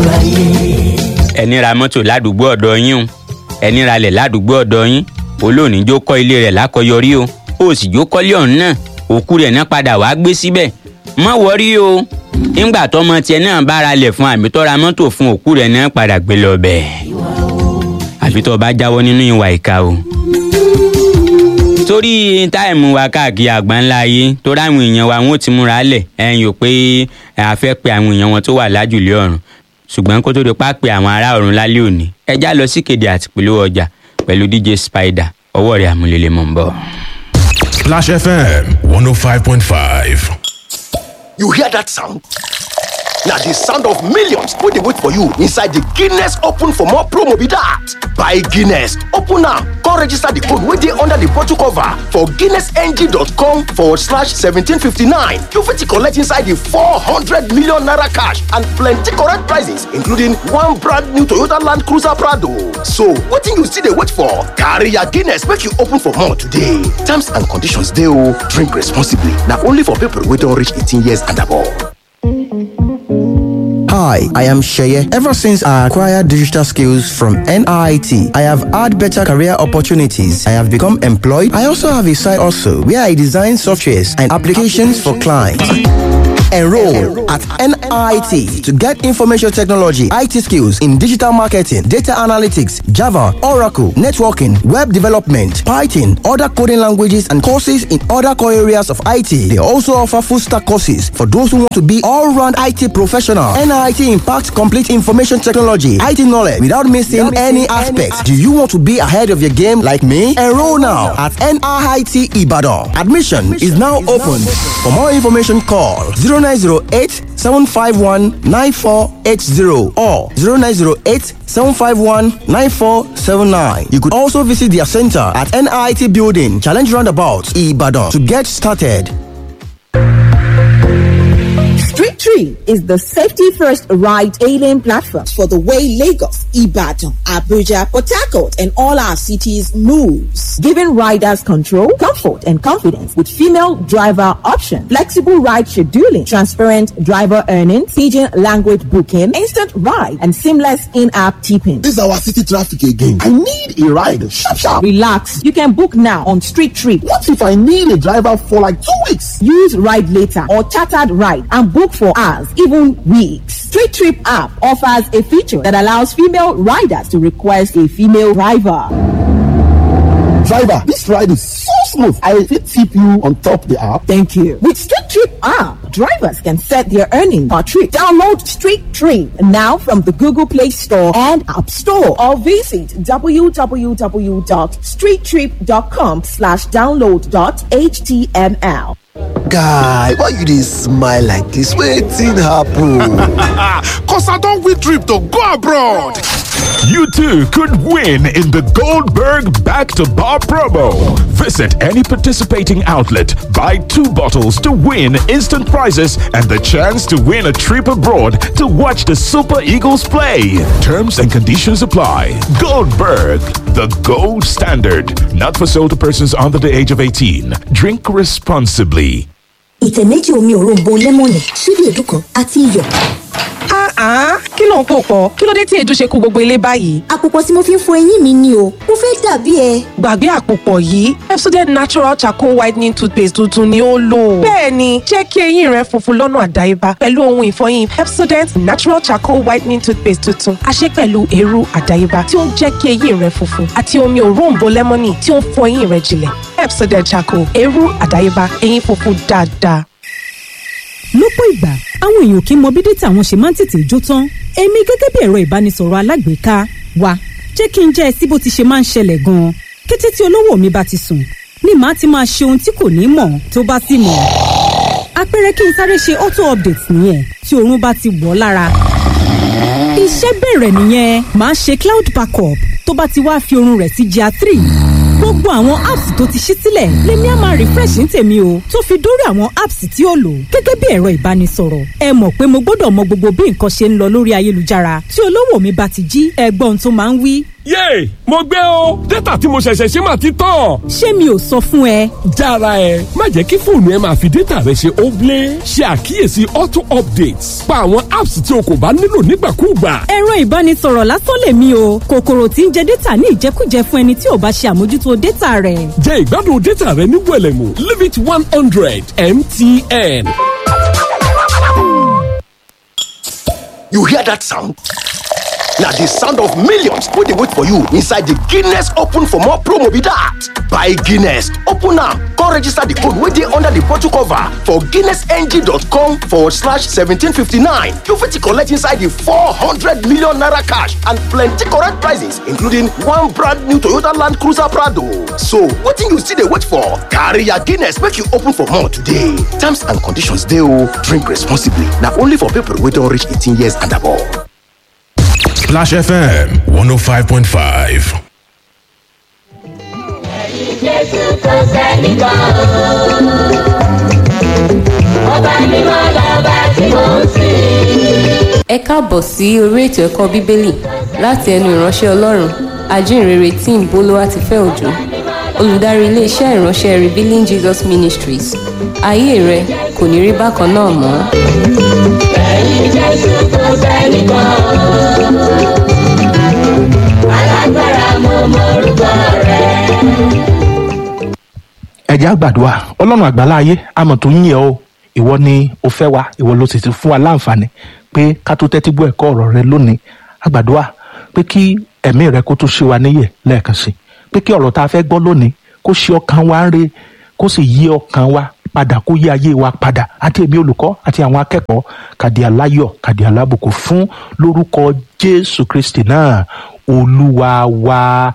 ẹni ra mọ́tò ládùúgbò ọ̀dọ̀ yín o ẹni ralẹ̀ ládùúgbò ọ̀dọ̀ yín olóòní jó kọ́ ilé rẹ̀ lákọyọrí o ó sì jó kọ́lé ọ̀hún náà òkú rẹ̀ náà padà wàá gbé síbẹ̀ má wọrí o nígbà tọmọ tiẹ̀ náà bá ralẹ̀ fún àmì tọ́ra mọ́tò fún òkú rẹ̀ náà padà gbé lọ bẹ́ẹ̀ àfi tó o bá jáwọ́ nínú ìwà ìka o torí táìmù wa káàkiri àgbáńlá ayé torí àwọn èèyàn wa wọn ò ti múra lẹ̀ ẹ̀yìn ò pé a fẹ́ pe àwọn èèyàn wọn tó wà lájùlé ọ̀run ṣùgbọ́n kó tó di pa pé àwọn ará ọ̀run lálẹ́ òní ẹjá lọ sí kéde àti polówó ọjà pẹ̀lú dj spider ọwọ́ rẹ̀ àmúlélẹ̀ mọ̀ ń bọ̀. Splash FM 105.5. You hear that sound? Now the sound of millions wey dey wait for you inside the Guinness Open for more promo be that. Buy Guinness, open am, come register the code wey dey under the bottle cover for guinnessng.com forward slash 1759. You fit collect inside the 400 million naira cash and plenty correct prizes including one brand new Toyota Land Cruiser Prado. So wetin you still dey wait for? Carry your Guinness make you open for more today. Terms and conditions dey o. Drink responsibly. Na only for people wey don reach 18 years and above. Hi, I am Sheye. Ever since I acquired digital skills from NIT, I have had better career opportunities. I have become employed. I also have a side also where I design softwares and applications for clients. Enroll at NIT to get information technology, IT skills in digital marketing, data analytics, Java, Oracle, networking, web development, Python, other coding languages, and courses in other core areas of IT. They also offer full stack courses for those who want to be all round IT professional. NIT impacts complete information technology, IT knowledge without missing any aspects. Do you want to be ahead of your game like me? Enroll now at NIT Ibadan. Admission is now open. For more information, call 0908 751 9480 or 0908 751 9479. You could also visit their center at NIT Building, Challenge Roundabout, Ibadan to get started. Street Tree is the safety first ride hailing platform for the way Lagos, Ibadan, Abuja, Port Harcourt, and all our cities moves, giving riders control, comfort, and confidence with female driver option, flexible ride scheduling, transparent driver earnings, pidgin language booking, instant ride, and seamless in-app tipping. This is our city traffic again. I need a ride. Sharp, sharp. Relax, you can book now on Street Tree. What if I need a driver for like two weeks? Use ride later or chartered ride and book for hours, even weeks. Street Trip app offers a feature that allows female riders to request a female driver. Driver, this ride is so smooth. I fit tip you on top the app. Thank you. With Street Trip app, drivers can set their earning per trip. Download Street Trip now from the Google Play Store and App Store or visit www.streettrip.com slash download dot html. Guy, why you dey smile like this? Wetin happen? Cause I don't win trip to go abroad. You too could win in the Goldberg Back to Bar promo. Visit any participating outlet, buy two bottles to win instant prizes and the chance to win a trip abroad to watch the Super Eagles play. Terms and conditions apply. Goldberg, the gold standard. Not for sale to persons under the age of 18. Drink responsibly. ìtẹ̀ méjì omi òróǹbó lẹ́mọ̀nì ṣíbí èédú kan àti iyọ̀. Ah, kí ló ń pò pọ̀? Kí ló dé tí èédú ṣe kú gbogbo ilé báyìí? àpòpọ̀ tí mo fi ń fọ eyín mi ni o mo fẹ́ dàbí ẹ. Gbàgbé àpòpọ̀ yìí, Pepsodent Natural Charcoal Whitening Toothpaste tuntun ni ó lò. Bẹ́ẹ̀ni, jẹ́ kí eyín rẹ funfun lọ́nà àdáyébá pẹ̀lú ohun ìfọyín Pepsodent Natural Charcoal Whitening Toothpaste tuntun. A ṣe pẹ̀lú eérú àdáyébá tí ó ń jẹ́ kí eyín rẹ funfun àti omi òróǹbó lẹ́mọ́nì tí ó ń fọ eyín rẹ jinlẹ̀. Pepsodent Charcoal, eérú àdáyébá, eyín funfun dáadáa. lọ́pọ̀ ìgbà àwọn èèyàn kì í mọ bí dátà wọn ṣe máa ń tètè jó tán èmi gẹ́gẹ́ bí ẹ̀rọ ìbánisọ̀rọ̀ alágbèéká wa jẹ́ kí n jẹ́ ẹ sí bó ti ṣe máa ń ṣẹlẹ̀ gan-an kété tí olówó mi bá ti sùn ni màá ti máa ṣe ohun tí kò ní mọ̀ tó bá sì mọ̀ àpẹẹrẹ kí n sáré ṣe auto update nìyẹn tí oorun bá ti wọ̀ ọ́ lára iṣẹ́ bẹ̀rẹ̀ nìyẹn màá ṣe cloud backup tó bá ti wá fi oorun rẹ̀ sí GIA three gbogbo àwọn apps tó ti ṣí sílẹ̀ lèmi á máa refresh ní tèmi o tó fi dórí àwọn apps tí ó lò gẹ́gẹ́ bí ẹ̀rọ ìbánisọ̀rọ̀ ẹ mọ̀ pé mo gbọ́dọ̀ mọ gbogbo bí nǹkan ṣe ń lọ lórí ayélujára tí olówó mi bá ti jí ẹgbọ́n tó máa ń wí yéè mo gbé o dátà tí mo ṣẹ̀ṣẹ̀ ṣe máa ti tán. ṣé mi ò sọ fún ẹ. jára ẹ má jẹ́ kí fóònù ẹ máa fi dátà rẹ ṣe óblé ṣe àkíyèsí auto updates pa àwọn apps tí o kò bá nílò nígbàkúùgbà. ẹ̀rọ ìbánisọ̀rọ̀ lásán lèmi o kòkòrò tí ń jẹ dátà ní ìjẹkújẹ fún ẹni tí ò bá ṣe àmójútó dátà rẹ̀. jẹ ìgbádùn dátà rẹ ní wẹlẹmù limit one hundred mtn. You hear that sound? Now the sound of millions wey dey wait for you inside the Guinness Open for more promo be that. Buy Guinness, open am, come register the code wey dey under the bottle cover for guinnessng.com forward slash 1759. You fit collect inside the 400 million naira cash and plenty correct prizes including one brand new Toyota Land Cruiser Prado. So wetin you still dey wait for? Carry your Guinness make you open for more today. Terms and conditions dey o. Drink responsibly. Na only for people wey don reach 18 years and above. Splash FM 105.5. Jésù kò sẹ́nìkan ọba mímọ́ lọ́ba tí mò ń sìn. ẹ káàbọ̀ sí orí ètò ẹ̀kọ́ bíbélì láti ẹnu ìránṣẹ́ ọlọ́run ajínrere tim bolúwatifẹ́ òjò olùdarí iléeṣẹ́ ìránṣẹ́ revealing jesus ministries ayé rẹ kò ní rí bákan náà mọ́. Lẹ́yìn Jésù kò sẹ́nìkan alágbára mo mọ orúkọ rẹ̀. ẹ̀jẹ̀ àgbàdua ọlọ́run àgbàlá ayé àmọ̀ tó ń yẹ ọ́ ìwọ ni o fẹ́ wa ìwọ ló sì ti fún wa láǹfààní pé ká tó tẹ́tí gbọ́ ẹ̀kọ́ ọ̀rọ̀ rẹ lónìí àgbàdua pé kí ẹ̀mí rẹ kó tó ṣe wa níyè lẹ́ẹ̀kan sí pé kí ọ̀rọ̀ tá a fẹ́ gbọ́ lónìí kó ṣe ọkàn wa ń re kó sì yí ọkàn wa padà kó yí ayé wa padà àti èmi olùkọ́ àti àwọn akẹ́kọ̀ọ́ kàdí aláyọ̀ kàdí alábùkún fún lórúkọ jésù kristi náà olúwa wa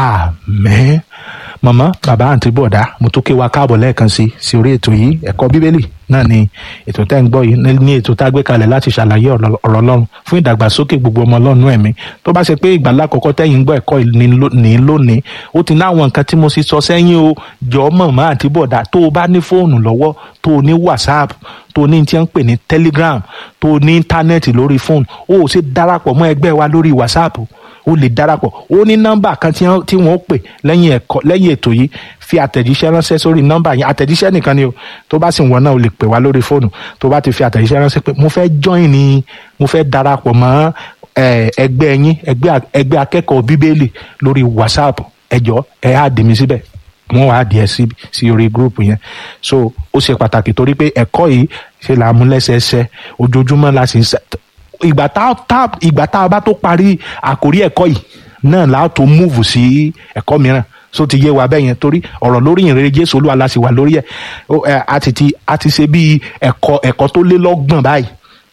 àmín màmá bàbá àǹtí bọ̀dá mo tún ké wa káàbọ̀ lẹ́ẹ̀kan sí sí orí ètò yìí ẹ̀kọ́ bíbélì náà ni ètò tẹ́ ń gbọ́ yìí ní- ní ètò tá a gbé kalẹ̀ láti ṣàlàyé ọ̀rọ̀ ọ̀rọ̀ ọlọ́run fún ìdàgbàsókè gbogbo ọmọ ọlọ́run ẹ̀mí tó bá ṣe pé ìgbà lákọ̀ọ́kọ́ tẹ́yìn ń gbọ́ ẹ̀kọ́ yìí ní ló- ní lónìí ó ti ní àwọn nǹkan tí mo sì sọ sẹ́yìn o jọ màmá àǹtí bọ̀dá tó o bá ní fóònù lọ́wọ́ tó o ní whatsapp tó o ní tí wọ́n ń pè ní telegram tó o ní íńtánẹ́ẹ̀tì lórí fóònù o ò sì darapọ̀ mọ́ ẹgbẹ́ wa lórí whatsapp o lè darapọ̀ ó ní nọ́mbà kan tí wọ́n tí wọ́n pè lẹ́yìn ẹ̀kọ́ lẹ́yìn ètò yìí fi àtẹ̀jíṣẹ́ ránṣẹ́ sórí nọ́mbà yẹn àtẹ̀jíṣẹ́ nìkan ni o tó bá sì wọ́n náà o lè pè wá lórí fóònù tó bá ti fi àtẹ̀jíṣẹ́ ránṣẹ́ pé mo fẹ́ join ni mo fẹ́ darapọ̀ mọ́ eh, ẹgbẹ́ yín ẹgbẹ́ a- ẹgbẹ́ akẹ́kọ̀ọ́ bíbélì lórí whatsapp ẹjọ́ ẹ á dì mí síbẹ̀ wọ́n wàá di ẹ sí sí orí gúrùpù yẹn so ó ṣe pàtàkì torí pé ẹ̀kọ́ yìí ṣe là á mú lẹ́sẹẹsẹ ojoojúmọ́ la sì ń sẹ́ ìgbà tá tá ìgbà tá a bá tó parí àkórí ẹ̀kọ́ yìí náà la tó múùfù sí ẹ̀kọ́ mìíràn so ti yé wa bẹ́ẹ̀ yẹn torí ọ̀rọ̀ lórí ìrere jésù olúwa la sì wà lórí ẹ̀ Ó, ẹ, a ti ti a ti ṣe bíi ẹ̀kọ́ ẹ̀kọ́ tó lé lọ́gbọ̀n báyìí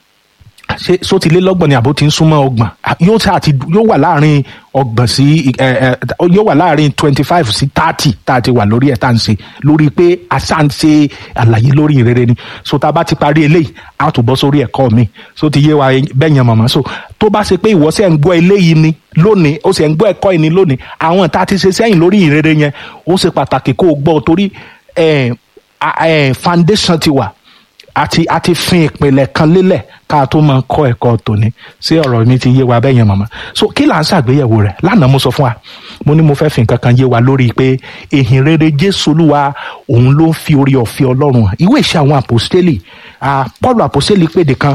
ṣé so ti lé lọ́gbọ̀n ni àbó ti ń súnmọ́ ọgbọ̀n À, yóò ṣáà ti yóò wà láàrin ọgbọ̀n sí ẹ ẹ yóò wà láàrin twenty five sí thirty tá a ti wà lórí ẹ̀ tá à ń ṣe lórí pé a ṣáà ń ṣe àlàyé lórí ìrere ni so tá a bá ti parí eléyìí a tún bọ́ sórí ẹ̀kọ́ mi so ti yé wa bẹ́ẹ̀ yẹn mọ̀mọ́ so tó bá ṣe pé ìwọ ṣe ń gbọ́ eléyìí ni lónìí ó ṣe ń gbọ́ ẹ̀kọ́ yìí ni lónìí àwọn tá a ti ṣe sẹ́yìn lórí ìrere yẹn ó ṣe pàtàkì kó o gbọ́ ọ torí ẹ̀ ẹ̀ foundation ti wà àti àti fin ìpìlẹ̀ kan lélẹ̀ ká tó máa kọ́ ẹ̀kọ́ tòní sí ọ̀rọ̀ mi ti yé wa bẹ́ẹ̀ yẹn màmá so kí là ń ṣàgbéyẹ̀wò rẹ̀ lánàá mo sọ fún wa mo ní mo fẹ́ fi nǹkan kan yé wa lórí pé ìhìn rere jésù olúwa òun ló ń fi orí ọ̀fẹ́ ọlọ́run hàn ìwé ìṣe àwọn àpòstélì ah, paul àpòstélì pèdè kan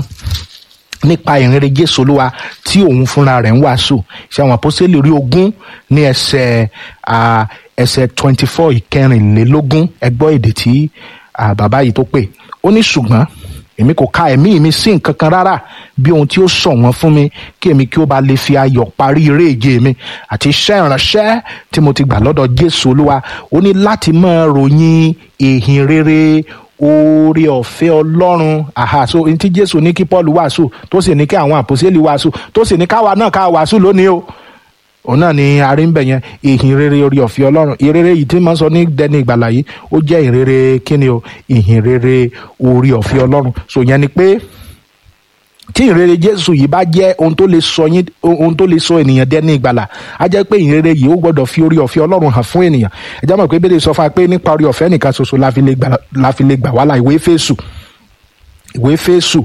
nípa ìrere jésù olúwa tí òun fúnra rẹ̀ ń wàásù ṣe àwọn àpòstélì orí ogún ní ẹsẹ̀ ah, ẹsẹ̀ twenty four ìkẹrìnlélógún ẹgbọ́ èdè tí ah, bàbá yìí tó pè ó ní ṣùgbọ́n èmi kò ka ẹ̀mí mi sí nǹkan kan rárá bí ohun tí ó sọ wọ́n fún mi kí èmi kí ó bá lè fi ayọ̀ parí eré ìje mi àti iṣẹ́ ìránṣẹ́ tí mo ti gbà lọ́dọ̀ jésù olúwa ó ní láti máa ròyìn ìhìn rere oore ọ̀fẹ́ ọlọ́run àhà so ohun tí jésù ní kí paul wàásù tó sì ní kí àwọn àpòsílẹ̀ wàásù tó sì ní káwa náà ká wàásù lónìí o òun náà ni arí ń bẹ̀ yẹn ìhìn rere orí ọ̀fẹ́ ọlọ́run ìrere yìí tí máa ń sọ ní dẹni ìgbàlà yìí ó jẹ́ ìrere kíni o ìhìn rere orí ọ̀fẹ́ ọlọ́run so yẹn ni pé tí ìrere jésù yìí bá jẹ́ ohun tó lè sọ yín ohun tó lè sọ ènìyàn dẹni ìgbàlà á jẹ́ pé ìrere yìí ó gbọ́dọ̀ fi orí ọ̀fẹ́ ọlọ́run hàn fún ènìyàn ẹ jẹ́ mọ̀ pé bẹ́ẹ̀ sọ fún wa pé nípa orí ọ̀fẹ́ nìkan ṣoṣo la fi lè gbà la fi lè gbà wá là ìwé fésù ìwé fésù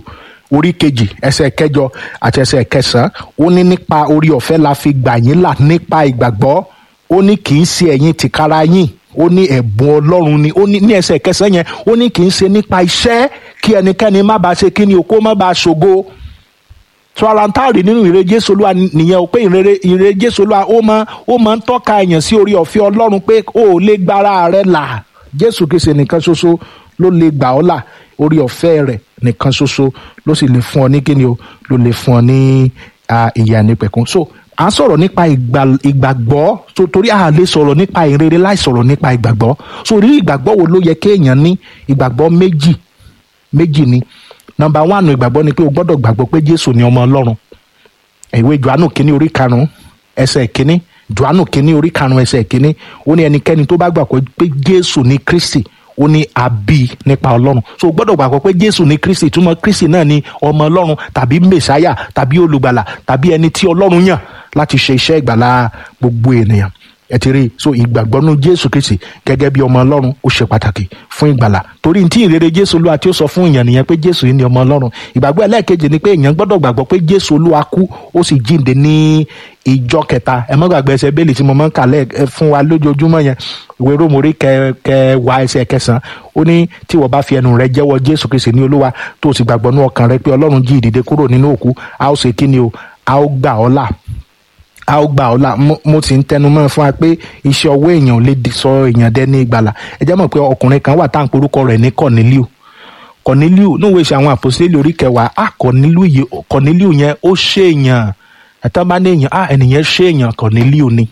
orí kejì ẹsẹ̀ kẹjọ àti ẹsẹ̀ kẹsàn-án ó ní nípa orí ọ̀fẹ́ la fi gbà yín là nípa ìgbàgbọ́ ó ní kì í ṣe ẹ̀yin tìkára yín ó ní ẹ̀bùn ọlọ́run ni ó ní ní ẹsẹ̀ kẹsàn-án yẹn ó ní kì í ṣe nípa iṣẹ́ kí ẹnikẹ́ni má bàa ṣe kí ni o kó má bàa ṣògo tọ́lántàrí nínú ìre jésù olúwa nìyẹn o pé ìre ìre jésù olúwa ó máa ó máa ń tọ́ka èèyàn sí orí ọ̀fẹ́ ọlọ́run pé ó ò lè gbára rẹ là jésù kìsì nìkan ṣoṣo ló lè gbà ọ́ là orí ọ̀fẹ́ rẹ̀ nìkan ṣoṣo ló sì lè fún ọ ní kíni o ló lè fún ọ ní ìyà nípẹ̀kun so à ń sọ̀rọ̀ nípa ìgbàgbọ́ so torí a lè sọ̀rọ̀ nípa ìrere láì sọ̀rọ̀ nípa ìgbàgbọ́ so rí ìgbàgbọ́ wo ló yẹ kéèyàn ní ìgbàgbọ́ méjì méjì ni nọmba wánù ìgbàgbọ́ ni pé o gbọ́dọ̀ gbàgbọ́ pé jésù ni ọmọ ọlọ́run ìwé johannu kínní orí karùn-ún ẹsẹ̀ kínní johannu kínní orí karùn-ún ẹsẹ̀ kínní ó ní ẹnikẹ́ni tó bá gbàgbọ́ pé jésù ni kristi ó ní àbí nípa ọlọ́run so o gbọ́dọ̀ gbàgbọ́ pé jésù ni kristi túmọ̀ kristi náà ni ọmọ ọlọ́run tàbí mẹ̀sáyà tàbí olùgbàlà tàbí ẹni tí ọlọ́run yàn láti ṣe iṣẹ́ ìgbàlá gbogbo ènìyàn ẹ ti rí i so ìgbàgbọ́ nú jésù kristi gẹ́gẹ́ bí ọmọ ọlọ́run ó ṣe pàtàkì fún ìgbàlà torí tí ìrere jésù olúwa tí ó sọ fún èèyàn nìyẹn pé jésù yìí ni ọmọ ọlọ́run ìgbàgbọ́ ẹlẹ́ẹ̀kejì ni pé èèyàn gbọ́dọ̀ gbàgbọ́ pé jésù olúwa kú ó sì jíǹde ní ìjọ kẹta ẹ má gbàgbé ẹsẹ̀ bẹ́ẹ̀lì tí mo máa ń kà lẹ́ fún wa lójoojúmọ́ yẹn ìwé rómòrí kẹwàá ẹsẹ̀ kẹsàn-án ó ní tí wọ́n bá fi ẹnu rẹ jẹ́wọ́ jésù kristi ní olúwa tó o sì gbàgbọ́ nú ọkàn rẹ pé ọlọ́run jí ìdìde kúrò nínú òkú a ó ṣe kí ni o a ó gbà ọ́ là a ó gbà ọ́ là mo ti ń tẹnu mọ́ fún wa pé iṣẹ́ ọwọ́ èèyàn ò lè sọ èèyàn dẹ́ ní ìgbàlà ẹ jẹ́ mọ̀ pé ọkùnrin kan wà tá à ń porúkọ rẹ̀ ní Corneliu Corneliu níwèé ṣe àwọn àpòsílẹ̀ orí kẹwàá a Corneliu yìí Corneliu yẹn ó ṣe èèyàn ẹ̀tọ́ bá ní èèyàn a ẹnìyẹn ṣe èèyàn Corneliu ni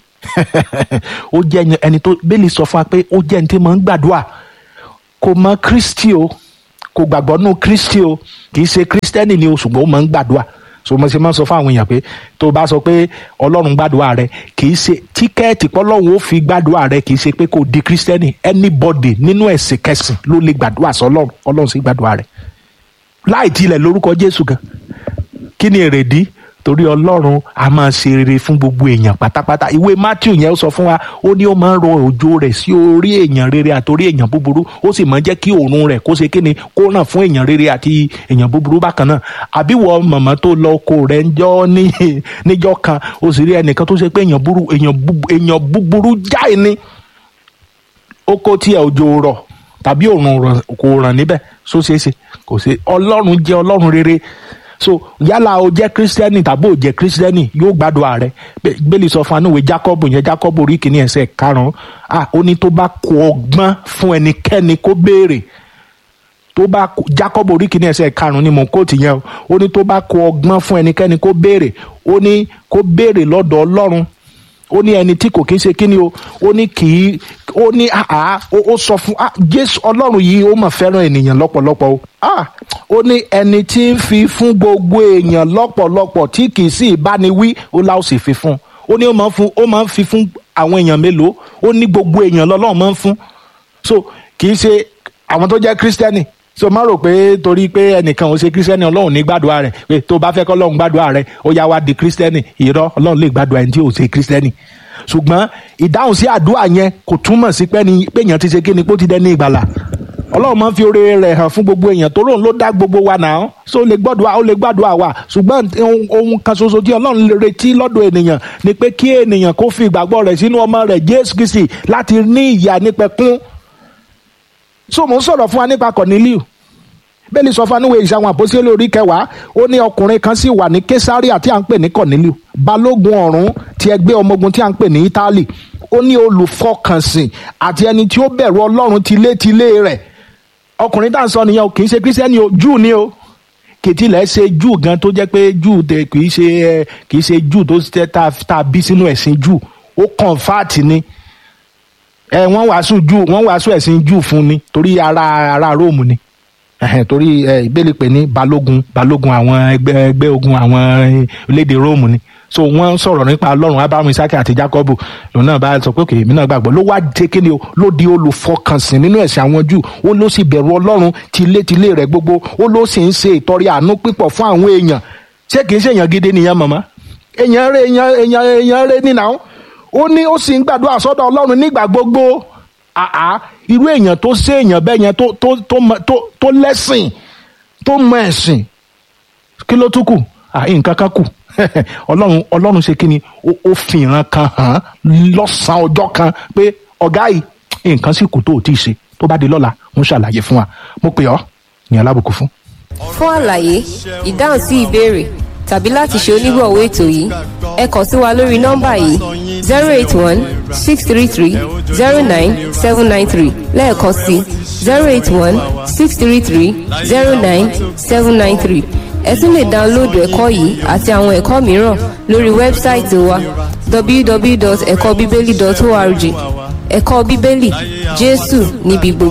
ó jẹ́ ẹni tó bẹ́ẹ̀lì sọ fún wa pé ó jẹ́ ẹni tí mo ń gbàdúrà kò mọ Kristi o kò gbàgbọ́ nù Kristi o kì í ṣe Kristẹni ni o ṣùgbọ́n ó máa ń gbàdúrà so mo ṣe máa ń sọ fún àwọn èèyàn pé tó o bá sọ pé ọlọ́run gbàdúrà rẹ kì í ṣe tíkẹ́ẹ̀tì pọ́lọ́run ó fi gbàdúrà rẹ kì í ṣe pé kò di kírísítẹ́nì anybody nínú ẹ̀sìn kẹsìn ló lè gbàdúrà sọ ọlọ́run ọlọ́run sì gbàdúrà rẹ láì tilẹ̀ lórúkọ jésù gan kí ni èrèdí torí ọlọ́run a máa ṣe rere fún gbogbo èèyàn pátápátá ìwé matthew yẹn ó sọ fún wa ó ní ó máa ń rọ òjò rẹ̀ sí orí èèyàn rere àtòrí èèyàn búburú ó sì máa ń jẹ́ kí òórùn rẹ̀ kó ṣe kíni kó ràn fún èèyàn rere àti èèyàn búburú bákan náà àbí wọ màmá tó lọ oko rẹ̀ ń jọ ní níjọ́ kan ó sì rí ẹnìkan tó ṣe pé èèyàn búburú èèyàn búburú jáì ni oko tí ẹ òjò rọ̀ tàbí òórùn kò ràn níbẹ̀ só ṣeé ṣe kò ṣe ọlọ́run jẹ́ ọlọ́run rere so yálà o jẹ kristiani tàbí o jẹ kristiani yóò gbàdúrà rẹ bẹ́ẹ̀ni sọ fún anúwe jacob yẹn jacob orí kìíní ẹsẹ̀ karùn-ún ah ó ní tó bá kó ọgbọ́n fún ẹnikẹ́ni kó béèrè tó bá jacob orí kìíní ẹsẹ̀ karùn-ún ni mò ń kóòtù yẹn o ó ní tó bá kó ọgbọ́n fún ẹnikẹ́ni kó béèrè ó ní kó béèrè lọ́dọ̀ ọlọ́run ó ní ẹni tí kò kí ń ṣe kíni o ó ní kì í ó ní àá ó sọ fún jésù ọlọ́run yìí ó mà fẹ́ràn ènìyàn lọ́pọ̀lọpọ̀ o ó ní ẹni tí ń fi fún gbogbo èèyàn lọ́pọ̀lọpọ̀ tí kì í sì báni wí ó láò sì fi fún ó ní ó máa ń fún ó máa ń fi fún àwọn èèyàn mélòó ó ní gbogbo èèyàn lọ́lọ́run máa ń fún so kì í ṣe àwọn tó jẹ́ kírísítẹ́nì so má rò pé torí pé ẹnìkan ò ṣe kírísítẹ́nì ọlọ́run ní gbàdúrà rẹ̀ pé tó bá fẹ́ kọ́ ọlọ́run gbàdúrà rẹ̀ ó yá wá di kírísítẹ́nì irọ́ ọlọ́run lè gbàdúrà ẹni tí ò ṣe kírísítẹ́nì ṣùgbọ́n ìdáhùn sí àdúrà yẹn kò túmọ̀ sí pé èèyàn ti ṣe kí ni pé ó ti dẹni ìgbàlà ọlọ́run máa ń fi oore rẹ̀ hàn fún gbogbo èèyàn tó lóun ló dá gbogbo wa náà so ó lè gbọ́dọ̀ ó lè gbàdúrà wa ṣùgbọ́n ohun kan ṣoṣo tí ọlọ́run lè retí lọ́dọ̀ ènìyàn ni pé kí ènìyàn kó fi ìgbàgbọ́ rẹ̀ sínú ọmọ rẹ̀ jésù kristi láti ní ìyà nípẹ̀kún so mò ń sọ̀rọ̀ fún wa nípa Corneliu bẹ́ẹ̀ni sọ fún aníwèé ìṣàwọn àpòsílẹ̀ orí kẹwàá ó ní ọkùnrin kan sì wà ní Késárì tí à ń pè ní Corneliu balógun ọ̀rún ti ẹgbẹ́ ọmọ ogun tí à ń pè ní Ítálì ó ní olùfọkànsìn àti ẹni tí ó bẹ̀rù Ọlọ́run tilétilé rẹ̀ ọkùnrin tá à ń sọ nìyẹn o kì í ṣe kírísítẹ́nì o júù ni o kìtìlẹ̀ ṣe júù gan tó jẹ́ pé júù tẹ kì í ṣe kì í ṣe júù tó ṣe tá a bí sínú ẹ̀sìn júù ó kọ̀ǹfàtì ni ẹ wọ́n wàásù júù wọ́n wàásù ẹ̀sìn júù fún ni torí ara ara róòmù ni ẹhẹn torí ìbéèlè pè ní balógun balógun àwọn ẹgbẹ́ ẹgbẹ́ ogun àwọn orílẹ̀-èdè róòmù ni so wọ́n sọ̀rọ̀ nípa ọlọ́run abrahamu isaki àti jacob lòun náà bá sọ pé òkè èmi náà gbàgbọ́ ló wá dé kíni o ló di olùfọkànsìn nínú ẹ̀sìn àwọn jù ó ló sì bẹ̀rù ọlọ́run tilétilé rẹ̀ gbogbo ó ló sì ń ṣe ìtọrẹ àánú pípọ̀ fún àwọn èèyàn ṣé kìí ṣe èèyàn gidi nìyẹn màmá èèyàn rẹ èèyàn èèyàn èèyàn rẹ nínà ó ní ó sì ń gbàdúrà sọ́dọ̀ ọlọ́run nígbà gbogbo àá irú èèyàn tó ṣe èèyàn bẹ́ẹ̀ yẹn tó tó tó tó tó lẹ́sìn tó mọ ẹ̀sìn kí ló tún kù à nǹkan kan kù ọlọ́run ọlọ́run ṣe kí ni ó- ó fi ìran kan hàn án lọ́sàn-án ọjọ́ kan pé ọ̀gá yìí nǹkan sì kù tó ò tí ì ṣe tó bá di lọ́la ń ṣàlàyé fún wa mo pè ọ́ ní alábùkún fún. fún àlàyé ìdáhùn sí ìbéèrè tàbí láti ṣe onígbọ̀wọ́ ètò yìí ẹ kàn sí wa lórí nọ́mbà yìí zero eight one six three three zero nine seven nine three lẹ́ẹ̀kan sí zero eight one six three three zero nine seven nine three ẹ tún lè dáńlóòdù ẹ̀kọ́ yìí àti àwọn ẹ̀kọ́ mìíràn lórí wẹ́bsáìtì wa www.ẹ̀kọ́bíbélì.org ẹ̀kọ́ bíbélì jésù níbi gbogbo.